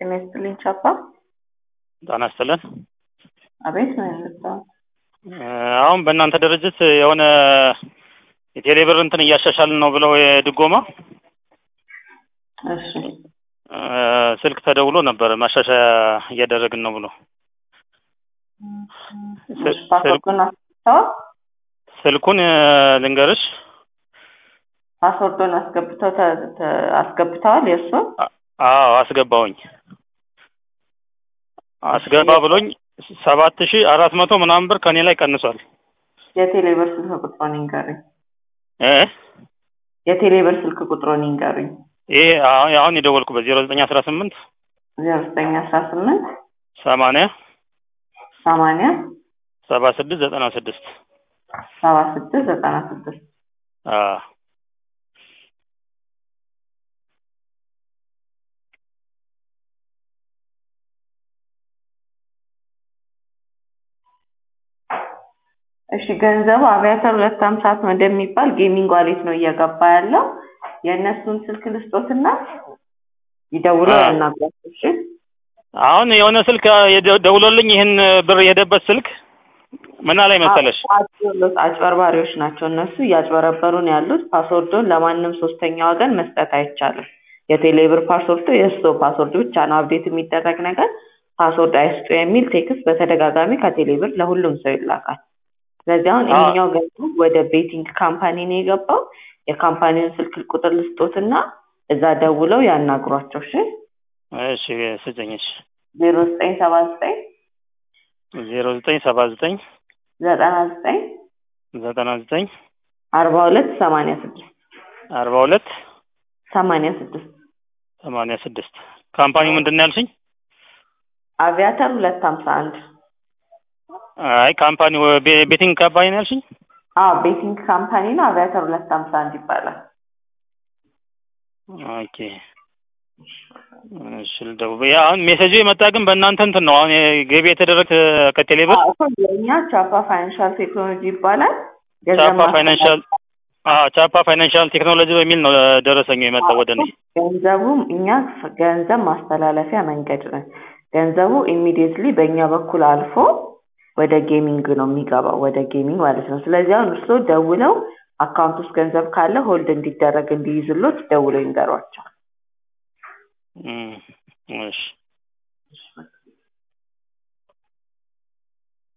ጤና ይስጥልኝ ቻፓ። ጤና ይስጥልን። አቤት ነው የመጣው። አሁን በእናንተ ድርጅት የሆነ የቴሌብር እንትን እያሻሻልን ነው ብለው የድጎማ እሺ ስልክ ተደውሎ ነበር ማሻሻያ እያደረግን ነው ብሎ እሺ፣ ፓስወርዱን አስገብተዋል? ስልኩን ልንገርሽ ፓስወርዱን አስገብተው ተ- ተ- አስገብተዋል የእሱን አዎ አስገባውኝ አስገባ ብሎኝ ሰባት ሺ አራት መቶ ምናምን ብር ከኔ ላይ ቀንሷል የቴሌብር ስልክ ቁጥሩን ይንገሩኝ። እ የቴሌብር ስልክ ቁጥሩን ይንገሩኝ። ይሄ አሁን አሁን የደወልኩበት ዜሮ ዘጠኝ አስራ ስምንት ዜሮ ዘጠኝ አስራ ስምንት ሰማንያ ሰማንያ ሰባ ስድስት ዘጠና ስድስት ሰባ ስድስት ዘጠና ስድስት እሺ ገንዘቡ አቪያተር ሁለት ሀምሳ ወደሚባል ጌሚንግ ዋሌት ነው እየገባ ያለው። የእነሱን ስልክ ልስጦትና ይደውሉ አዎ። ያናግሯቸው። እሺ አሁን የሆነ ስልክ የደ- ደውሎልኝ ይህን ብር የሄደበት ስልክ ምን አለኝ መሰለሽ አጭበርባሪዎች አጭበርባሪዎች ናቸው እነሱ እያጭበረበሩ ነው ያሉት። ፓስወርዱን ለማንም ሶስተኛ ወገን መስጠት አይቻልም። የቴሌብር ፓስወርዱ የእሱ ፓስወርድ ብቻ ነው አብዴት የሚደረግ ነገር ፓስወርድ አይስጡ የሚል ቴክስት በተደጋጋሚ ከቴሌብር ለሁሉም ሰው ይላካል። ስለዚህ አሁን አዎ። ይሄኛው ገንዘብ ወደ ቤቲንግ ካምፓኒ ነው የገባው። የካምፓኒውን ስልክ ቁጥር ልስጦትና እዛ ደውለው ያናግሯቸው። እሺ እሺ ስጭኝ እሺ ዜሮ ዘጠኝ ሰባ ዘጠኝ ዜሮ ዘጠኝ ሰባ ዘጠኝ ዘጠና ዘጠኝ ዘጠና ዘጠኝ አርባ ሁለት ሰማንያ ስድስት አርባ ሁለት ሰማንያ ስድስት ሰማንያ ስድስት ካምፓኒው ምንድን ነው ያልሽኝ? አቪያተር ሁለት ሀምሳ አንድ አይ ካምፓኒው ቤ- ቤቲንግ ካምፓኒ ነው ያልሽኝ? አዎ ቤቲንግ ካምፓኒ ነው። አቪያተር ሁለት ሀምሳ አንድ ይባላል። ኦኬ እሺ ልደውል። ያ አሁን ሜሴጁ የመጣ ግን በእናንተ እንትን ነው አሁን ገቢ የተደረገ ከቴሌብር አዎ፣ እኮ የእኛ ቻፓ ፋይናንሻል ቴክኖሎጂ ይባላል። ገንዘብ ቻፓ ፋይናንሻል አዎ ቻፓ ፋይናንሻል ቴክኖሎጂ በሚል ነው ደረሰኙ የመጣው ወደ እኔ። ገንዘቡ እኛ ገንዘብ ማስተላለፊያ መንገድ ነን። ገንዘቡ ኢሚዲየትሊ በእኛ በኩል አልፎ ወደ ጌሚንግ ነው የሚገባው፣ ወደ ጌሚንግ ማለት ነው። ስለዚህ አሁን እርስዎ ደውለው አካውንት ውስጥ ገንዘብ ካለ ሆልድ እንዲደረግ እንዲይዝሎት ደውለው ይንገሯቸው። እም፣ እሺ